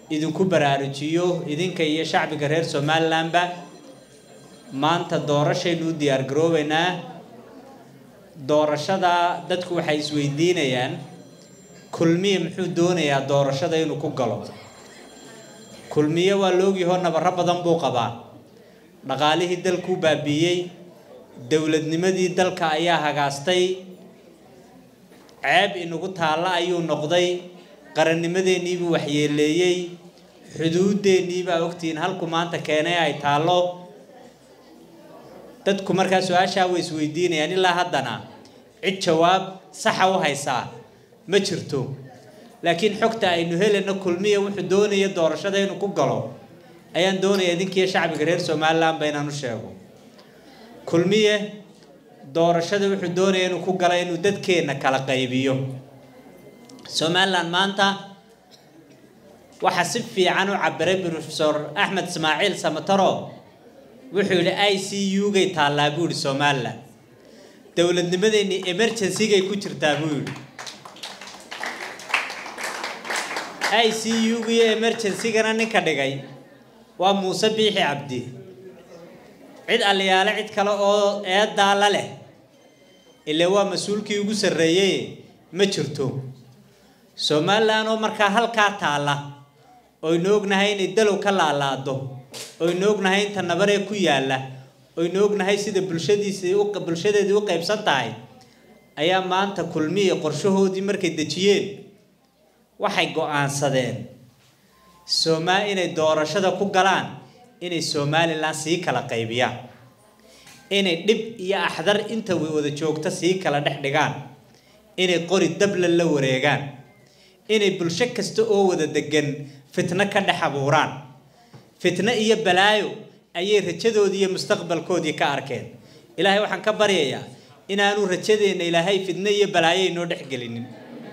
idinku baraarujiyo idinka iyo shacbiga reer somalilandba maanta doorashaynu u diyaar garoobeynaa doorashada dadku waxay isweydiinayaan kulmiye muxuu doonayaa doorashada inuu ku galo kulmiye waa loogyahoo nabaro badan buu qabaa dhaqaalihii dalkuu baabiiyey dowladnimadii dalka ayaa hagaastay ceeb inagu taalla ayuu noqday qarannimadeenniibuu waxyeeleeyey xuduudeenniibaa ogtihiin halku maanta keenay ay taallo dadku markaa su-aashaa way isweydiinayaan ilaa haddana cid jawaab saxa u haysaa ma jirto laakiin xogta aynu helayno kulmiya wuxuu doonaya doorashada inuu ku galo ayaan doonaya idinkiiyo shacbiga reer somalilandba inaan u sheego kulmiye doorashada wuxuu doonaya inuu ku galo inuu dadkeenna kala qaybiyo somaliland maanta waxaa si fiican u cabiray profesor axmed ismaaciil samataro wuxuu yidhi i c u gay taallaa buu yidhi somaliland dowladnimadeenni emergencygay ku jirtaa buu yidhi i c u ga iyo emergencygana ninka dhigay waa muuse biixi cabdi cid aliyaale cid kale oo eedaa la leh ile waa mas-uulkii ugu sarreeyey ma jirto somaliland oo markaa halkaa taalla oynu ognahay inay dalow ka laalaado oynu ognahay inta nabaree ku yaalla oynu ognahay sida bulshadiisii bulshadeedii u qaybsan tahay ayaa maanta kulmiya qorshahoodii markay dejiyeen waxay go-aansadeen somaa inay doorashada ku galaan inay somalilan sii kala qaybiyaan inay dhib iyo axdar inta wada joogta sii kala dhex dhigaan inay qori dabla la wareegaan inay bulsho kasta oo wada degan fitno ka dhex abuuraan fitno iyo balaayo ayay rajadoodii iyo mustaqbalkoodii ka arkeen ilaahay waxaan ka baryayaa inaanu rajadeenna ilaahay fitno iyo balaayo inoo dhexgelinin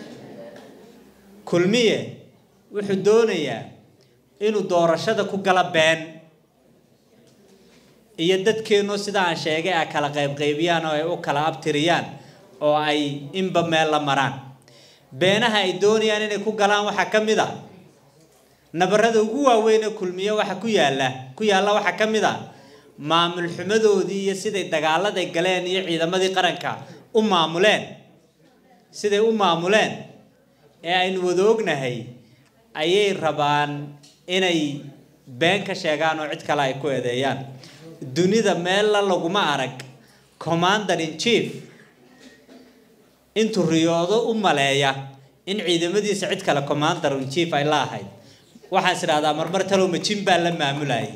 kulmiye wuxuu doonayaa inuu doorashada ku gala been iyo dadkeennu sida aan sheegay a kala qaybqaybiyaan oo ay u kala abtiriyaan oo ay inba meel la maraan beenaha ay doonayaan inay ku galaan waxaa ka mid a nabarada ugu waaweyn ee kulmiye waxa ku yaalla ku yaalla waxaa ka mid a maamul xumadoodii iyo siday dagaaladay galeen iyo ciidamadii qaranka u maamuleen siday u maamuleen ee aynu wada ognahay ayay rabaan inay been ka sheegaan oo cid kale ay ku eedeeyaan dunida meella laguma arag commander in chief intuu riyoodo u maleeya in ciidamadiisa cid kale commander in chief ay la ahayd waxaan is idhahdaa marmar talow majin baa la maamulayay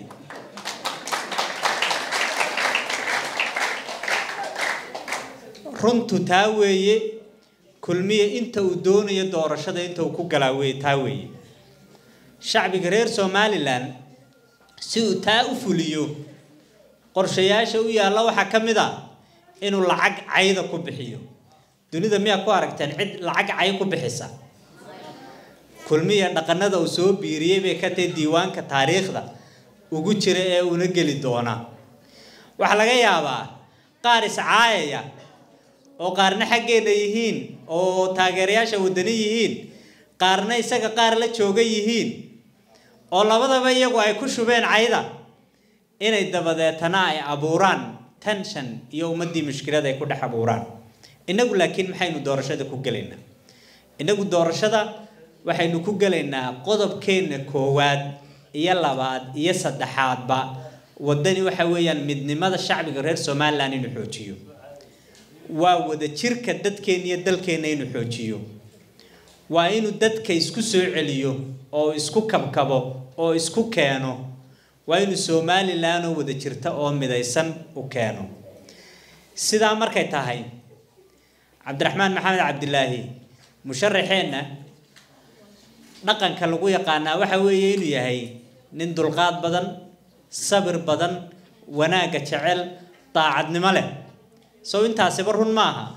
runtu taa weeye kulmiye inta uu doonayo doorashada inta uu ku galaa wey taa weeye shacbiga reer somalilan si uu taa u fuliyo qorshayaasha u yaalla waxaa ka mid a inuu lacag cayda ku bixiyo dunida miyaa ku aragteen cid lacag cay ku bixisa kulmiya dhaqanada uu soo biiriyey bay ka tahay diiwaanka taariikhda ugu jira ee una geli doona waxaa laga yaabaa qaar iscaayaya oo qaarna xaggeena yihiin oo taageerayaasha wadani yihiin qaarna isaga qaar la jooga yihiin oo labadaba iyagu ay ku shubeen cayda inay dabadeetana ay abuuraan tension iyo ummaddii mushkilada ay ku dhex abuuraan innagu laakiin maxaynu doorashada ku gelaynaa innagu doorashada waxaynu ku gelaynaa qodobkeenna koowaad iyo labaad iyo saddexaadba waddani waxa weeyaan midnimada shacbiga reer somalilan inuu xoojiyo waa wada jirka dadkeenna iyo dalkeenna inuu xoojiyo waa inuu dadka isku soo celiyo oo isku kabkabo oo isku keeno waa inuu somalilan oo wada jirta oo midaysan u keeno sidaa markay tahay cabdiraxmaan maxamed cabdilaahi musharaxeenna dhaqanka lagu yaqaanaa waxa weeye inuu yahay nin dulqaad badan sabir badan wanaagga jecel daacadnimo leh sow intaasiba run maaha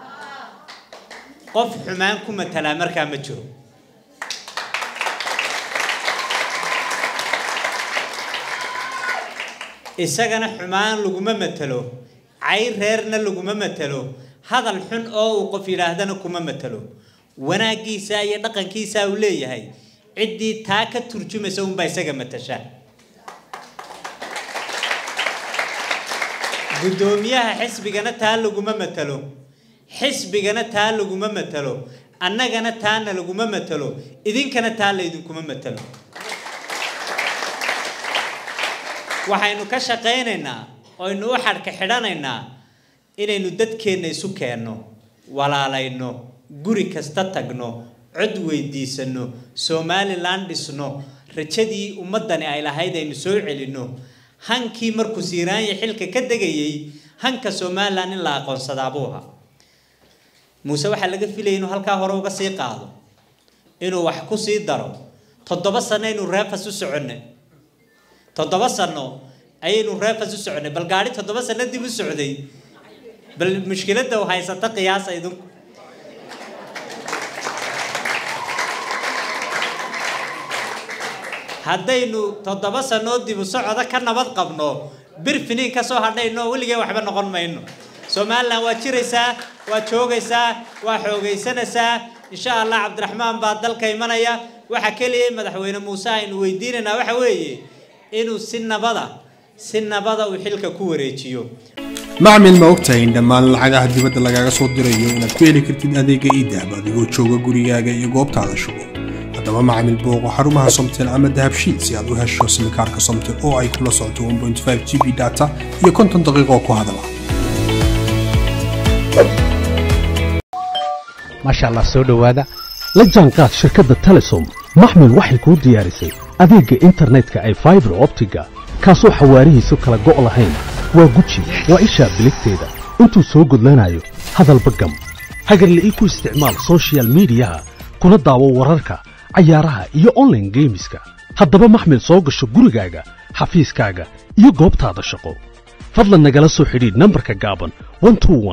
qof xumaan ku matalaa markaa ma jiro isagana xumaan laguma matalo cay reerna laguma matalo hadal xun oo uu qof yidhaahdana kuma matalo wanaaggiisa iyo dhaqankiisa uu leeyahay ciddii taa ka turjumaysa unbaa isaga matasha guddoomiyaha xisbigana taa laguma matalo xisbigana taa laguma matalo annagana taana laguma matalo idinkana taa laydinkuma matalo waxaynu ka shaqaynaynaa oynu u xadhka xidhanaynaa inaynu dadkeenna isu keenno walaalayno guri kasta tagno cod weydiisano somalilan dhisno rajadii ummaddani ay lahayd aynu soo celinno hankii markuu siiraanya xilka ka degayay hanka somalilan in la aqoonsadaa buu ahaa muuse waxaa laga filayay inuu halkaa hore uga sii qaado inuu wax ku sii daro toddoba sano aynu reefas u soconnay toddoba sano ayaynu reefas u soconnay bal gaadhi toddoba sano dib u socday bal mushkiladda u haysata qiyaasa idinku haddaynu toddoba sanoo dibu socoda ka nabad qabno bir finiin ka soo hadhayno weligee waxba noqon mayno somalilan waa jiraysaa waa joogaysaa waa xoogaysanaysaa insha allah cabdiraxmaan baa dalka imanaya waxa keliya madaxweyne muuse aynu weydiinaynaa waxa weeye inuu si nabada si nabada uu xilka ku wareejiyo macmil ma ogtahay in dhammaan lacagaha dibadda lagaaga soo dirayo inaad ku heli kartid adeega iidahab adigoo jooga gurigaaga iyo goobtaada shugo haddaba macmil booqo xarumaha somtel ama dahabshiid si aad u hesho simikaarka somtel oo ay kula socoto 1.5 g b data iyo konton daqiiqo ku hadala maasha allah soo dhowaada la jaanqaad shirkadda telesom maxmil waxay kuu diyaarisay adeegga internetka ay faibar optiga kaasoo xawaarihiisu kala go' lahayn waa guji waa ishaa biligteeda intuu soo gudlanayo hadalba gam hagarle ii ku isticmaal soshiyal miidiyaha kuna daawo wararka cayaaraha iyo onlaine geemiska haddaba maxmil soo gasho gurigaaga xafiiskaaga iyo goobtaada shaqo fadlan nagala soo xidhiidh nambarka gaaban